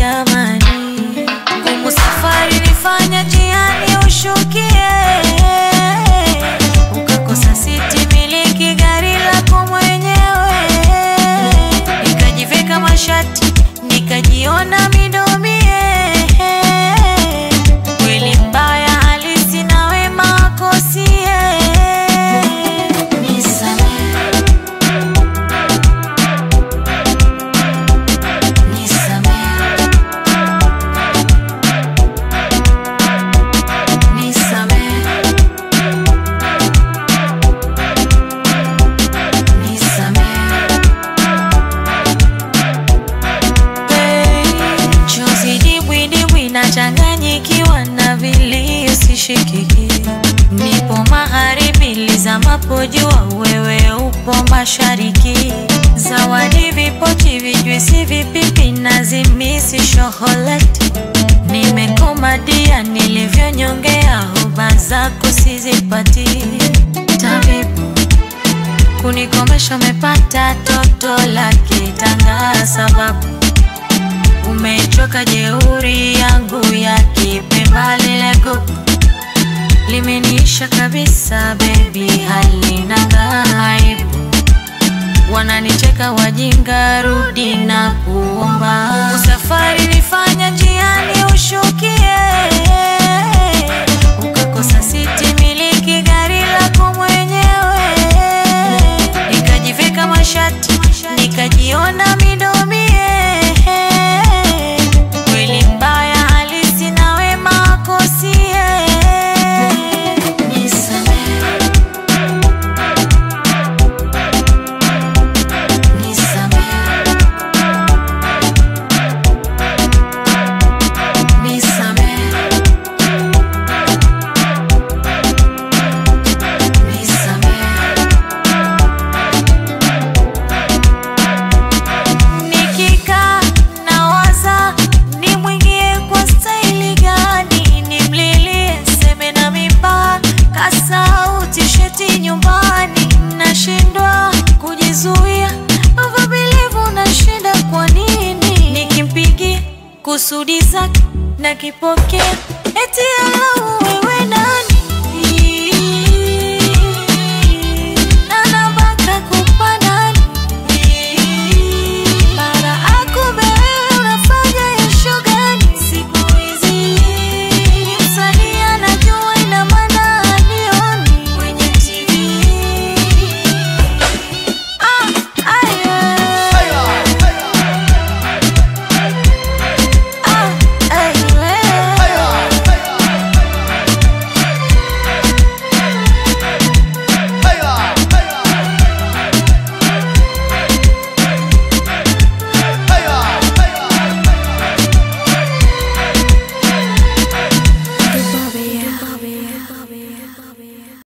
jamani, ngumu safari nifanya jiani ushukie, ukakosa siti miliki gari lako mwenyewe, nikajiveka mashati nikajiona midomie, kweli mbaya halisi na wema akosie, nisamehe Nisamehe, nisamehe, nisamehe. Chozi dibwidibwi nachanganyikiwa na vilio sishikiki, nipo magharibi lizamapo jua, wewe upo mashariki. Zawadi vipochi, vijuisi, vipipi na zimisi shoholeti, nimekomadia nilivyonyongea, hoba zako sizipati. Tabibu kunikomesha, umepata toto la kitanga sababu umechoka jeuri yangu ya kipemba lile gugu limeniisha kabisa bebi, halina aibu. Wananicheka wajinga, rudi na kuomba. Usafari nifanya njiani ushukie, ukakosa siti miliki gari lako mwenyewe, nikajivika mashati nikajiona midomie, kweli mbaya halisi na wema akosie. Nisamehe, nisamehe, nisamehe, nisamehe. Nikikaa nawaza nimwingie kwa staili gani, nimlilie seme na mipaka sauti sheti nyumbani, nashindwa kujizuia, uvumilivu nashinda. Kwa nini nikimpigia kusudi zake na kipokea eti alauwe